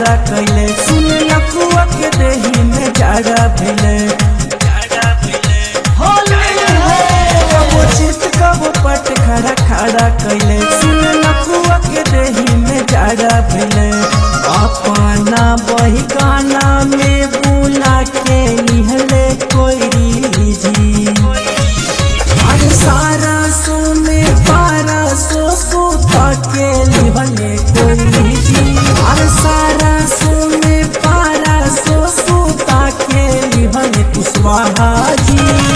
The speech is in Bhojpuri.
खड़ा कैले सुन लकुआ के देही में जाड़ा भेले कबो चित कबो पट खड़ा खड़ा कैले सुन लकुआ के देही में जाड़ा भेले अपना बही गाना में बुला के लिहले कोई जी अरे सारा सो में पारा सो सूता के लिहले कोई जी अरे सारा सो में पारा सो सूता के लिहले कुशवाहा जी